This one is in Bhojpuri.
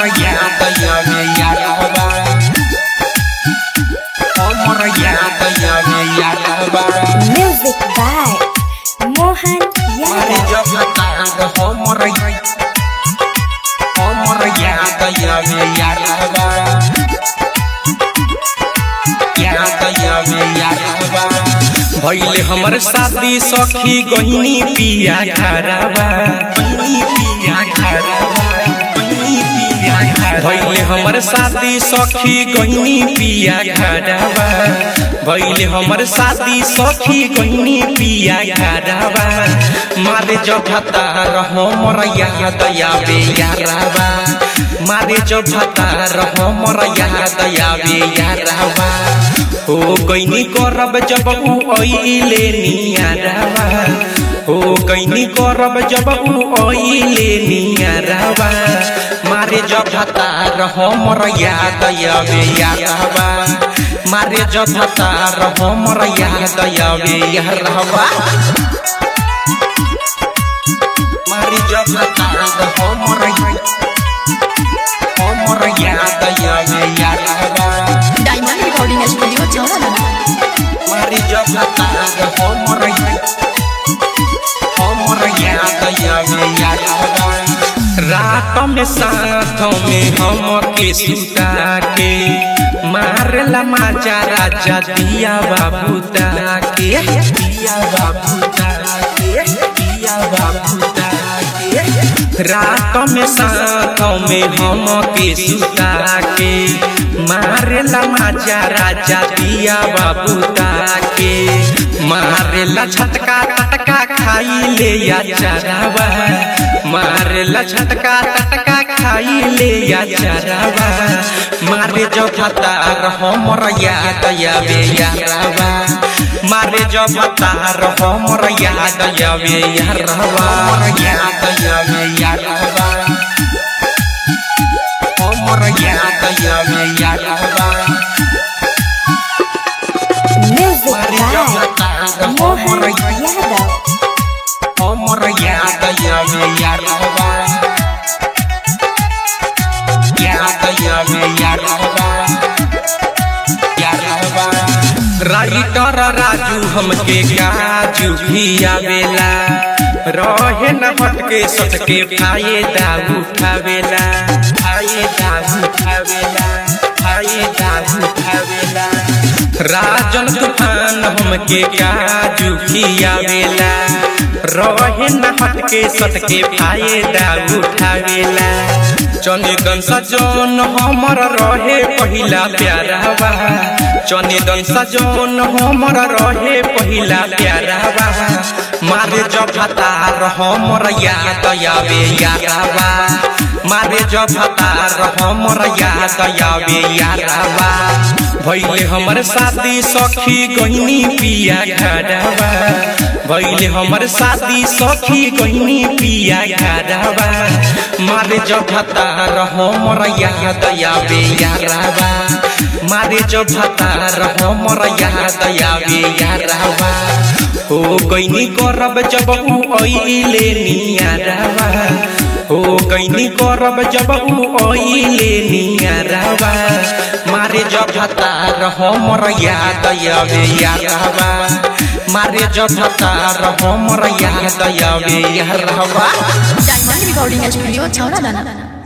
हमर याद आवे यारवा हमर याद आवे यारवा Music by Mohan मारे Yadav. जब तार हमर हमर याद आवे यारवा याद आवे यारवा भइले हमर शादी सखी गहिनी पिया खराबा गहिनी पिया खराबा गहिनी पिया खराबा भइले हमर शादी सखी गहिनी पिया खराबा भइले हमर शादी सखी गहिनी पिया खराबा मारे जभता हमर याद आवे याराबा मारे जभता हमर याद आवे याराबा हो कैनी करब जब ऊ अइले नियारावा हो कैनी करब जब ऊ अइले नियारावा मारे जब हतार हमर याद आवे यारावा मारे जब हतार हमर याद आवे यारावा मारे जब हतार हमर हमर याद आवे यारावा डायमंड रिकॉर्डिंग स्टूडियो चौराहा मारी जब तार हमर हमर याद आवे यारवा रात में साथ में हम के सुता के मारला माचा राजा दिया बाबू के दिया बाबू के दिया बाबू के रात में साथ में हम के सुता के मारेला माचा राजा दिया बाबू के मारेला छटका टटका खाई ले या चरावा मारेला छटका टटका खाई ले या चरावा मारे जो फतार हमर याद आवे यारावा मारे जो फतार हमर याद आवे यारावा याद आवे यारावा हमर याद आवे यारावा Music मारे by जब Mohan हमर Yadav. हमर याद आवे यारवा याद आवे यारवा यारवा राइटर राजू हमके गाजू भी आवेला रहे न हटके सटके फायदा उठावेला फायदा उठावेला फायदा उठावेला राजन तूफान हमके काजू खियावेला रहे न हटके सटके फायदा उठावेला चनिदन सजन हमर रहे पहिला प्यारावा चनिदन सजन हमर रहे पहिला प्यारावा मारे जब हतार हमर याद आवे यारावा मारे जब हतार हमर याद आवे यारावा भइले हमर शादी सखी गहिनी पिया घरवा भइले हमर शादी सखी गहिनी पिया घरवा मारे जब हतार हमर याद आवे यारावा मारे जब हतार हमर याद आवे यारावा हो गइनी करब जब ऊ अइले नियारावा हो गइनी करब जब ऊ अइले नियारावा मारे जब हतार हमर याद आवे यारावा मारे जब हतार हमर याद आवे यारावा डायमंड रिकॉर्डिंग स्टूडियो चौराहा